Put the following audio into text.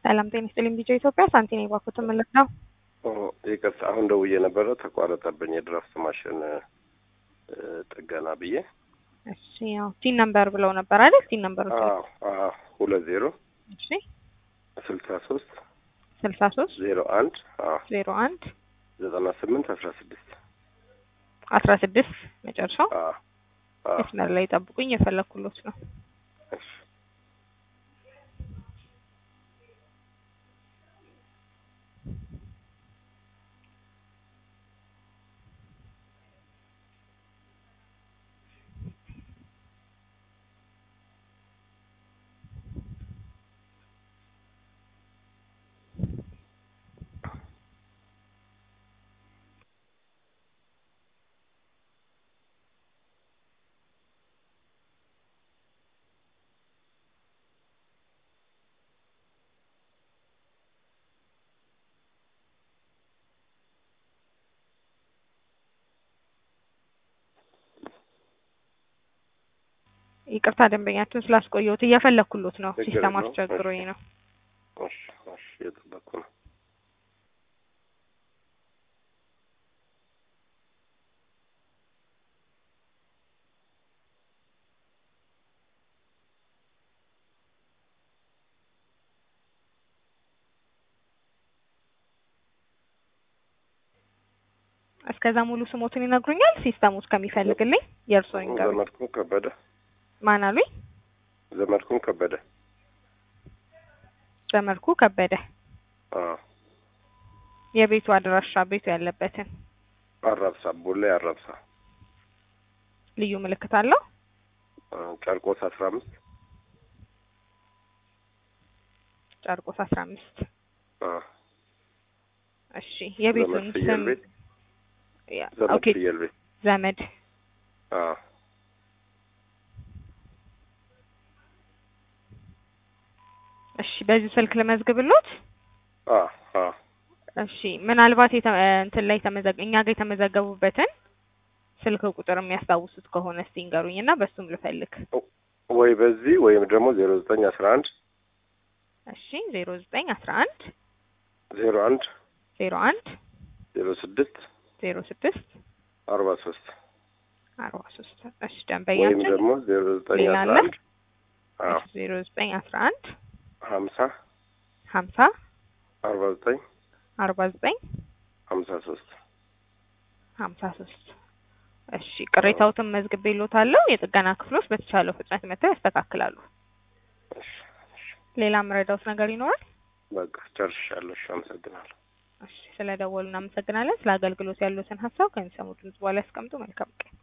ሰላም ጤና ይስጥልኝ። ቢጫ ኢትዮጵያ ሳንቲኔ ባኩት ምልክ ነው። ይቅርታ አሁን ደውዬ ነበረ ተቋረጠብኝ። የድራፍት ማሽን ጥገና ብዬ እሺ፣ ያው ቲን ነምበር ብለው ነበር አይደል? ቲን ነምበር ሁለት ዜሮ እሺ፣ ስልሳ ሶስት ስልሳ ሶስት ዜሮ አንድ ዜሮ አንድ ዘጠና ስምንት አስራ ስድስት አስራ ስድስት መጨረሻው መስመር ላይ ጠብቁኝ፣ የፈለኩሎት ነው። ይቅርታ ደንበኛችን ስላስቆየሁት እየፈለኩሎት ነው። ሲስተም አስቸግሮኝ ነው። እሺ፣ እሺ፣ እየጠበኩ ነው። እስከዛ ሙሉ ስሞትን ይነግሩኛል። ሲስተሙ እስከሚፈልግልኝ የእርስዎን ይንገሩኝ። ዘመድኩን ከበደ ማን አሉኝ? ዘመድኩን ከበደ ዘመድኩ ከበደ። አዎ፣ የቤቱ አድራሻ ቤቱ ያለበትን አራብሳ ቦሌ አራብሳ ልዩ ምልክት አለው? ጨርቆስ አስራ አምስት ጨርቆስ አስራ አምስት አዎ፣ እሺ የቤቱን ዘመድ ፍየል ስም ቤት ያ፣ ዘመድ ኦኬ ፍየል ቤት ዘመድ አዎ፣ እሺ በዚህ ስልክ ልመዝግብሎት። አዎ፣ አዎ። እሺ ምናልባት የተ- እንትን ላይ ተመዘግ እኛ ጋር የተመዘገቡበትን ስልክ ቁጥር የሚያስታውሱት ከሆነ እስቲ ንገሩኝ እና በሱም ልፈልግ። ወይ በዚህ ወይም ደግሞ ዜሮ ዘጠኝ አስራ አንድ እሺ ዜሮ ዘጠኝ አስራ አንድ ዜሮ አንድ ዜሮ አንድ ዜሮ ስድስት ዜሮ ስድስት አርባ ሶስት አርባ ሶስት እሺ ወይም ደንበኛችን ደግሞ ዜሮ ዘጠኝ ሌላ አስራ አለ? አንድ አዎ ዜሮ ዘጠኝ አስራ አንድ ሀምሳ ሀምሳ አርባ ዘጠኝ አርባ ዘጠኝ ሀምሳ ሶስት ሀምሳ ሶስት እሺ ቅሬታዎትን መዝግቤልዎታለሁ። የጥገና ክፍሎች በተቻለው ፍጥነት መጥተው ያስተካክላሉ። እሺ፣ እሺ። ሌላ የምረዳዎት ነገር ይኖራል? በቃ ጨርሻለሁ። እሺ፣ አመሰግናለሁ። እሺ ስለደወሉ እናመሰግናለን። ስለ አገልግሎት ያሉትን ሀሳብ ከሚሰሙት ድምጽ በኋላ ያስቀምጡ። መልካም ቀን።